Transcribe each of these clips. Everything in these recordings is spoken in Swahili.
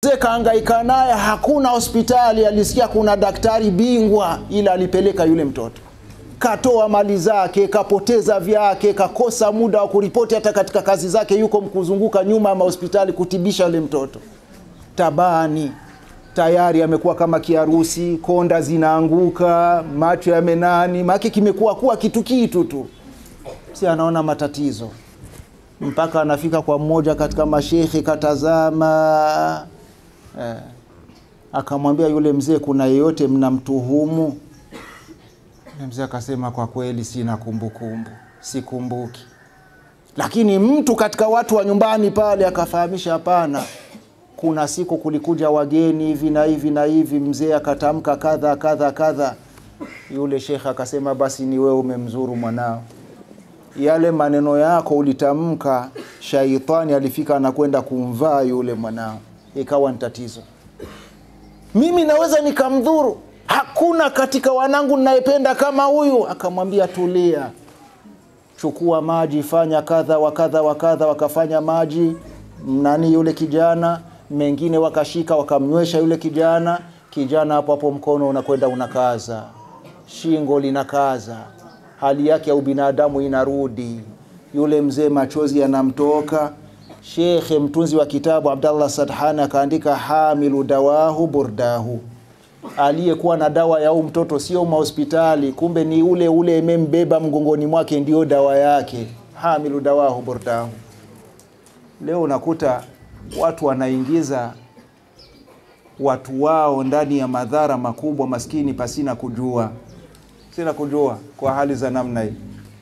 mzee kaangaika naye, hakuna hospitali. Alisikia kuna daktari bingwa, ila alipeleka yule mtoto, katoa mali zake, kapoteza vyake, kakosa muda wa kuripoti hata katika kazi zake, yuko mkuzunguka nyuma ya mahospitali kutibisha yule mtoto. Tabani tayari amekuwa kama kiharusi, konda zinaanguka, macho yamenani, make kimekuwa kuwa kitu kitu tu, si anaona matatizo mpaka anafika kwa mmoja katika mashekhe, katazama eh, akamwambia yule mzee, kuna yeyote mnamtuhumu? Yule mzee akasema, kwa kweli sina kumbukumbu, sikumbuki. Lakini mtu katika watu wa nyumbani pale akafahamisha, hapana, kuna siku kulikuja wageni hivi na hivi na hivi, mzee akatamka kadha kadha kadha. Yule shekhe akasema, basi ni wewe umemzuru mwanao yale maneno yako ulitamka, shaitani alifika anakwenda kumvaa yule mwanao, ikawa ni tatizo. Mimi naweza nikamdhuru, hakuna katika wanangu ninayependa kama huyu. Akamwambia tulia, chukua maji, fanya kadha wa kadha wa kadha. Wakafanya maji nani yule kijana, mengine wakashika wakamnywesha yule kijana. Kijana hapo hapo mkono unakwenda unakaza, shingo linakaza hali yake ya ubinadamu inarudi. Yule mzee machozi yanamtoka. Shekhe mtunzi wa kitabu Abdallah Sadhani akaandika hamilu dawahu burdahu, aliyekuwa na dawa ya huu mtoto sio mahospitali, kumbe ni ule ule imembeba mgongoni mwake, ndio dawa yake. Hamilu dawahu burdahu. Leo unakuta watu wanaingiza watu wao ndani ya madhara makubwa, maskini pasina kujua sina kujua kwa hali za namna hii.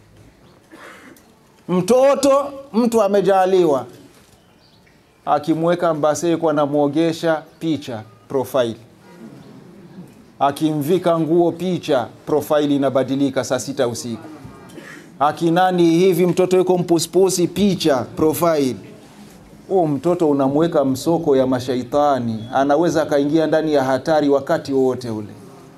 Mtoto mtu amejaliwa, akimweka Mbasee kwa namwogesha picha profile, akimvika nguo picha profile inabadilika saa sita usiku, akinani hivi mtoto yuko mpuspusi picha profile. Huo mtoto unamweka msoko ya mashaitani, anaweza akaingia ndani ya hatari wakati wowote ule.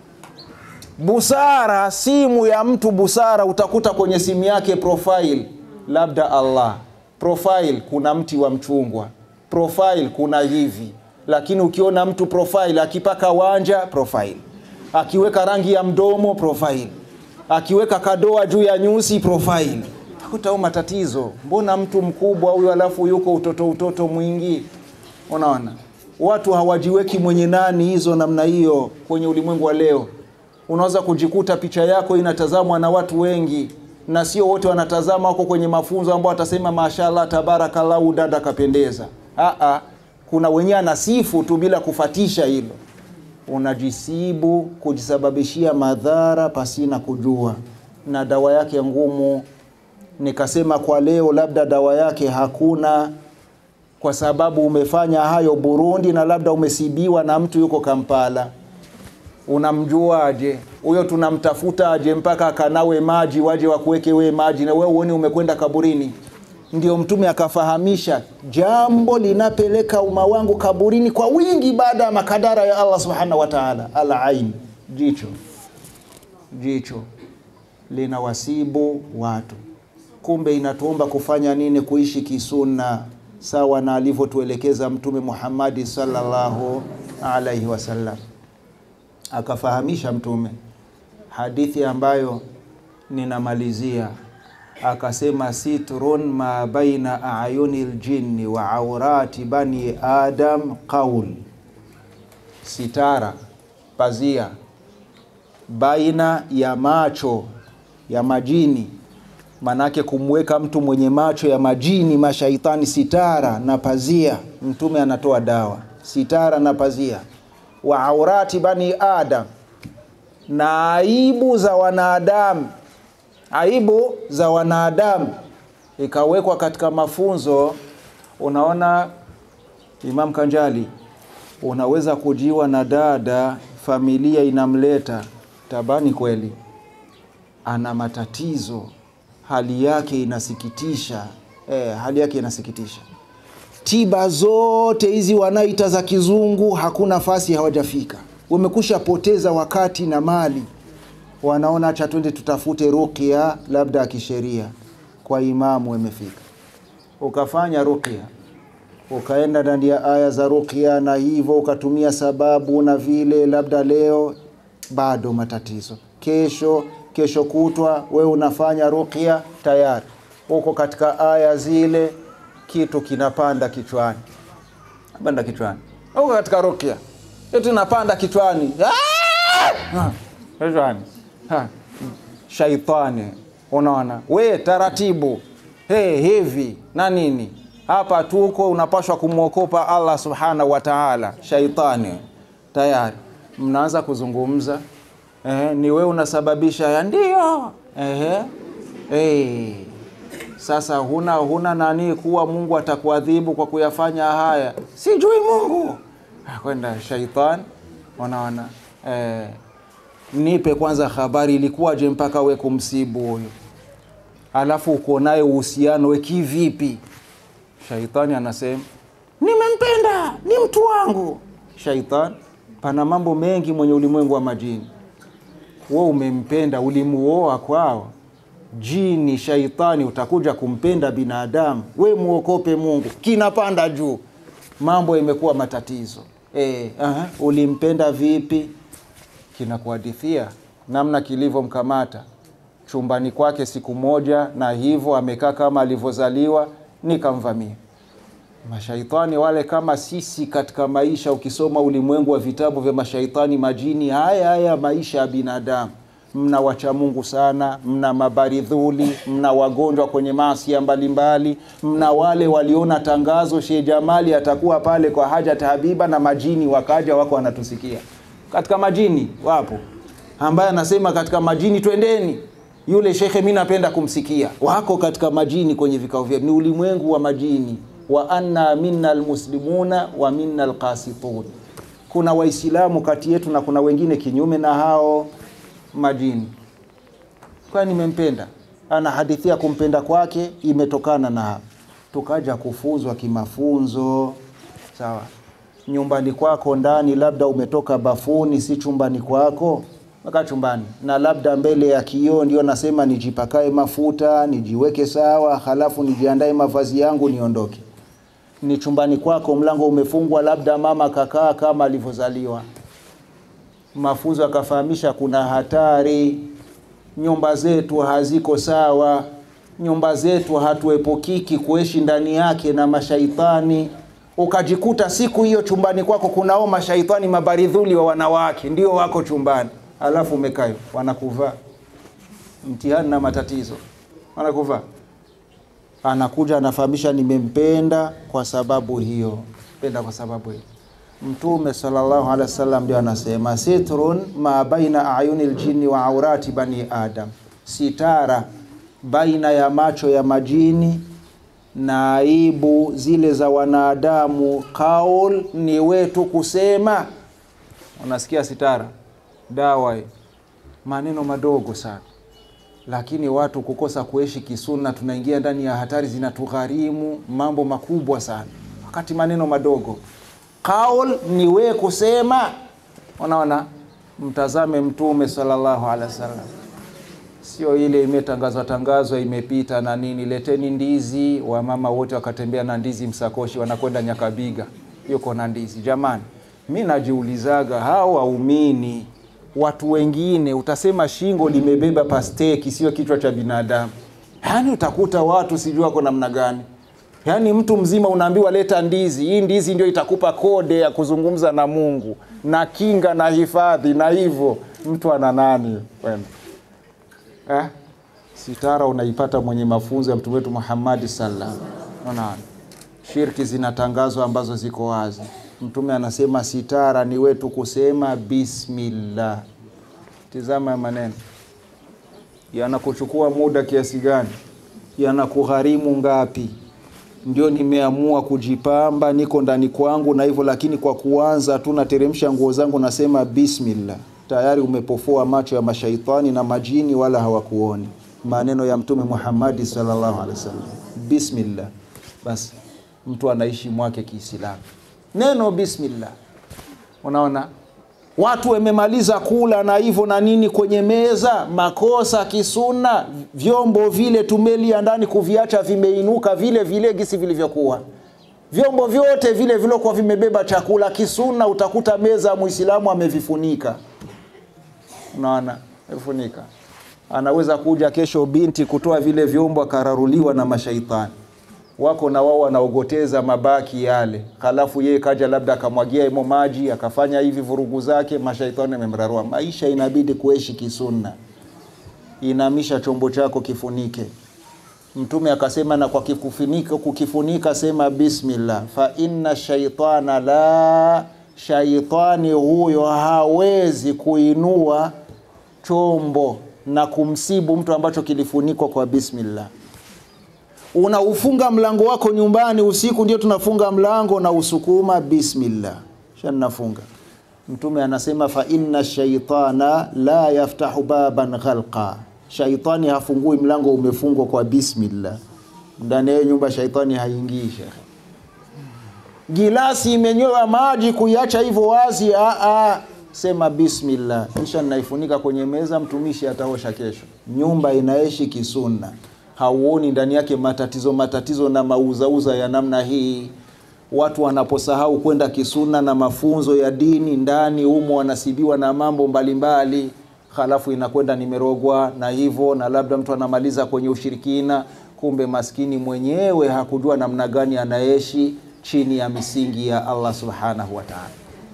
Busara, simu ya mtu busara, utakuta kwenye simu yake profile, labda Allah profile, kuna mti wa mchungwa profile, kuna hivi. Lakini ukiona mtu profile akipaka wanja profile, akiweka rangi ya mdomo profile, akiweka kadoa juu ya nyusi profile, utakuta huo matatizo. Mbona mtu mkubwa huyo alafu yuko utoto utoto mwingi? Unaona watu hawajiweki mwenye nani hizo namna hiyo kwenye ulimwengu wa leo unaweza kujikuta picha yako inatazamwa na watu wengi, na sio wote wanatazama, wako kwenye mafunzo ambao watasema mashallah, tabarakallahu, dada kapendeza. Aa, kuna wenyewe anasifu tu bila kufatisha hilo. Unajisibu kujisababishia madhara pasina kujua, na dawa yake ngumu. Nikasema kwa leo, labda dawa yake hakuna, kwa sababu umefanya hayo Burundi, na labda umesibiwa na mtu yuko Kampala unamjuaje huyo? Tunamtafuta aje mpaka akanawe maji, waje wakuweke we maji, na wewe uone umekwenda kaburini. Ndio Mtume akafahamisha jambo linapeleka umma wangu kaburini kwa wingi, baada ya makadara ya Allah subhanahu wa ta'ala. Al ain, jicho, jicho lina wasibu watu. Kumbe inatuomba kufanya nini? Kuishi kisunna sawa na alivyotuelekeza Mtume Muhammadi sallallahu alaihi wasallam akafahamisha Mtume hadithi ambayo ninamalizia, akasema sitrun ma baina ayuni ljinni wa aurati bani adam qaul, sitara pazia baina ya macho ya majini, manake kumweka mtu mwenye macho ya majini mashaitani, sitara na pazia. Mtume anatoa dawa sitara na pazia wa aurati bani adam, na aibu za wanadamu, aibu za wanadamu ikawekwa katika mafunzo. Unaona, Imam Kanjali, unaweza kujiwa na dada, familia inamleta tabani, kweli ana matatizo, hali yake inasikitisha. Eh, hali yake inasikitisha tiba zote hizi wanaita za kizungu hakuna nafasi, hawajafika. Wamekusha poteza wakati na mali, wanaona acha twende tutafute ruqya labda ya kisheria kwa imamu. Imefika ukafanya ruqya, ukaenda ndani ya aya za ruqya na hivyo ukatumia sababu na vile, labda leo bado matatizo, kesho kesho kutwa we unafanya ruqya tayari uko katika aya zile, kitu kinapanda kichwani, panda kichwani, uko katika ruqya, kitu napanda kichwani Ah! kichwani Ha. shaitani, unaona we taratibu, hey, hivi na nini hapa tuko, unapashwa kumwokopa Allah subhanahu wa ta'ala. Shaitani tayari mnaanza kuzungumza Ehe, ni we unasababisha ya ndio. Ehe. Hey. Sasa huna huna nani kuwa Mungu atakuadhibu kwa kuyafanya haya, sijui Mungu Ah, kwenda shaitan, wanaona eh, nipe kwanza habari ilikuwaje mpaka we kumsibu huyu, alafu uko naye uhusiano we kivipi? Shaitani anasema nimempenda, ni mtu wangu. Shaitan, pana mambo mengi mwenye ulimwengu wa majini we umempenda, ulimuoa kwao jini. Shaitani utakuja kumpenda binadamu, we muokope Mungu, kinapanda juu, mambo imekuwa matatizo. E, aha, ulimpenda vipi? Kinakuhadithia namna kilivyomkamata chumbani kwake siku moja, na hivyo amekaa kama alivyozaliwa, nikamvamia mashaitani wale kama sisi katika maisha. Ukisoma ulimwengu wa vitabu vya mashaitani majini, haya haya maisha ya binadamu, mna wacha Mungu sana, mna mabaridhuli, mna wagonjwa kwenye maasia mbalimbali, mna wale waliona tangazo Sheikh Jamali atakuwa pale kwa hajat Habiba na majini wakaja, wako wanatusikia. Katika majini wapo ambaye anasema katika majini twendeni yule shekhe, mi napenda kumsikia. Wako katika majini kwenye vikao vyetu, ni ulimwengu wa majini wa anna minna almuslimuna wa minna alqasitun, kuna Waislamu kati yetu na kuna wengine kinyume na hao majini. Kwa nimempenda, anahadithia kumpenda kwake imetokana na tukaja kufunzwa kimafunzo. Sawa, nyumbani kwako ndani, labda umetoka bafuni, si chumbani kwako mpaka chumbani, na labda mbele ya kioo ndio nasema nijipakae mafuta nijiweke sawa, halafu nijiandae mavazi yangu niondoke ni chumbani kwako, mlango umefungwa, labda mama kakaa kama alivyozaliwa. Mafunzo akafahamisha kuna hatari, nyumba zetu haziko sawa, nyumba zetu hatuepukiki kuishi ndani yake na mashaitani. Ukajikuta siku hiyo chumbani kwako kunao mashaitani mabaridhuli wa wanawake ndio wako chumbani, alafu umekayo wanakuvaa mtihani na matatizo, wanakuvaa anakuja anafahamisha, nimempenda kwa sababu hiyo, penda kwa sababu hiyo. Mtume sallallahu alaihi wasallam ndio anasema sitrun ma baina ayuni ljini wa aurati bani adam, sitara baina ya macho ya majini na aibu zile za wanadamu. Kaul ni wetu kusema, unasikia sitara, dawa hii, maneno madogo sana lakini watu kukosa kuishi kisuna, tunaingia ndani ya hatari zinatugharimu mambo makubwa sana, wakati maneno madogo. Kaul ni we kusema. Unaona, mtazame Mtume sallallahu alaihi wasallam, sio ile imetangazwa tangazwa imepita na nini, leteni ndizi, wamama wote wakatembea na ndizi msakoshi, wanakwenda Nyakabiga, yuko na ndizi. Jamani, mi najiulizaga hao waumini watu wengine utasema shingo limebeba pasteki, sio kichwa cha binadamu. Yaani utakuta watu sijui wako namna gani. Yaani mtu mzima unaambiwa leta ndizi, hii ndizi ndio itakupa kode ya kuzungumza na Mungu na kinga na hifadhi na hivyo. Mtu ana nani kwenda eh? Sitara unaipata mwenye mafunzo ya mtume wetu Muhammad sallallahu unaona, shirki zinatangazwa ambazo ziko wazi. Mtume anasema sitara ni wetu kusema bismillah. Tizama ya maneno yanakuchukua muda kiasi gani, yanakugharimu ngapi? Ndio nimeamua kujipamba, niko ndani kwangu na hivyo, lakini kwa kuanza tu nateremsha nguo zangu, nasema bismillah, tayari umepofoa macho ya mashaitani na majini, wala hawakuoni. Maneno ya Mtume Muhammadi sallallahu alaihi wasallam, bismillah. Basi mtu anaishi mwake Kiislamu neno bismillah. Unaona, watu wamemaliza kula na hivyo na nini kwenye meza, makosa kisuna, vyombo vile tumelia ndani kuviacha vimeinuka vile vile gisi vilivyokuwa. vyombo vyote vile vilokuwa vimebeba chakula kisuna, utakuta meza muislamu amevifunika. Unaona, amefunika. Anaweza kuja kesho binti kutoa vile vyombo akararuliwa na mashaitani wako na wao wanaogoteza mabaki yale, halafu yeye kaja labda akamwagia imo maji akafanya hivi vurugu zake, mashaitani amemrarua. Maisha inabidi kuishi kisunna. Inamisha chombo chako kifunike. Mtume akasema, na kwa kikufunika, kukifunika sema bismillah, fa inna shaitana la, shaitani huyo hawezi kuinua chombo na kumsibu mtu ambacho kilifunikwa kwa bismillah unaufunga mlango wako nyumbani usiku, ndio tunafunga mlango na usukuma bismillah, shanafunga. Mtume anasema fa inna shaitana la yaftahu baban ghalqa, shaitani hafungui mlango umefungwa kwa bismillah. Ndani ya nyumba shaitani haingii. Shekhe, gilasi imenywewa maji, kuiacha hivyo wazi, a a sema bismillah, kisha naifunika kwenye meza, mtumishi ataosha kesho. Nyumba inaishi kisunna hauoni ndani yake matatizo matatizo na mauzauza ya namna hii. Watu wanaposahau kwenda kisuna na mafunzo ya dini, ndani humo wanasibiwa na mambo mbalimbali mbali. Halafu inakwenda nimerogwa na hivyo, na labda mtu anamaliza kwenye ushirikina, kumbe maskini mwenyewe hakujua namna gani anaishi chini ya misingi ya Allah subhanahu wa ta'ala.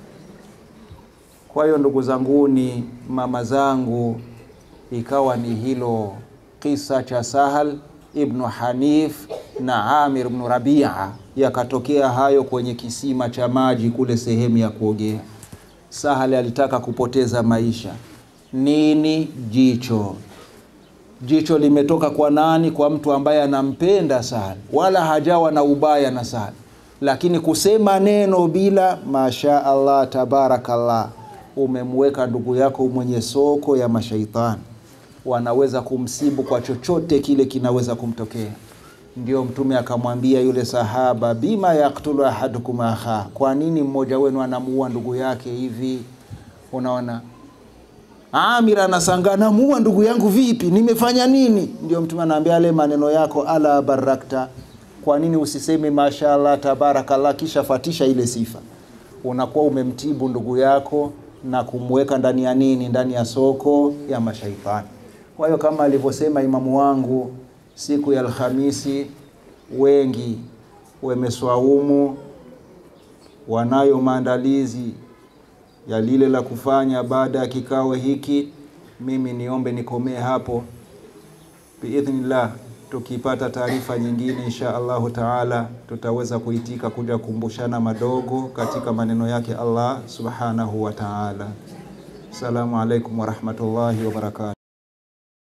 Kwa hiyo ndugu zanguni, mama zangu, ikawa ni hilo kisa cha Sahal ibnu Hanif na Amir ibnu Rabia, yakatokea hayo kwenye kisima cha maji kule sehemu ya kuogea. Sahal alitaka kupoteza maisha. Nini? Jicho. Jicho limetoka kwa nani? Kwa mtu ambaye anampenda Sahal, wala hajawa na ubaya na Sahal, lakini kusema neno bila masha Allah tabarakallah, umemweka ndugu yako mwenye soko ya mashaitani wanaweza kumsibu kwa chochote kile kinaweza kumtokea. Ndio Mtume akamwambia yule sahaba, bima yaktulu ahadukum akha, kwa nini mmoja wenu anamuua ndugu yake hivi? Unaona, Amir anasanga, namuua ndugu yangu vipi? Nimefanya nini? Ndio Mtume anaambia ale maneno yako, ala barakta, kwa nini usiseme mashallah tabarakallah, kisha fatisha ile sifa? Unakuwa umemtibu ndugu yako na kumweka ndani ya nini? Ndani ya soko ya mashaitani. Kwa hiyo kama alivyosema imamu wangu siku ya Alhamisi, wengi wameswaumu, wanayo maandalizi ya lile la kufanya baada ya kikao hiki. Mimi niombe nikomee hapo biidhnillah. Tukipata taarifa nyingine, insha Allahu taala, tutaweza kuitika kuja kukumbushana madogo katika maneno yake Allah subhanahu wa taala. Assalamu alaikum warahmatullahi wabarakatuh.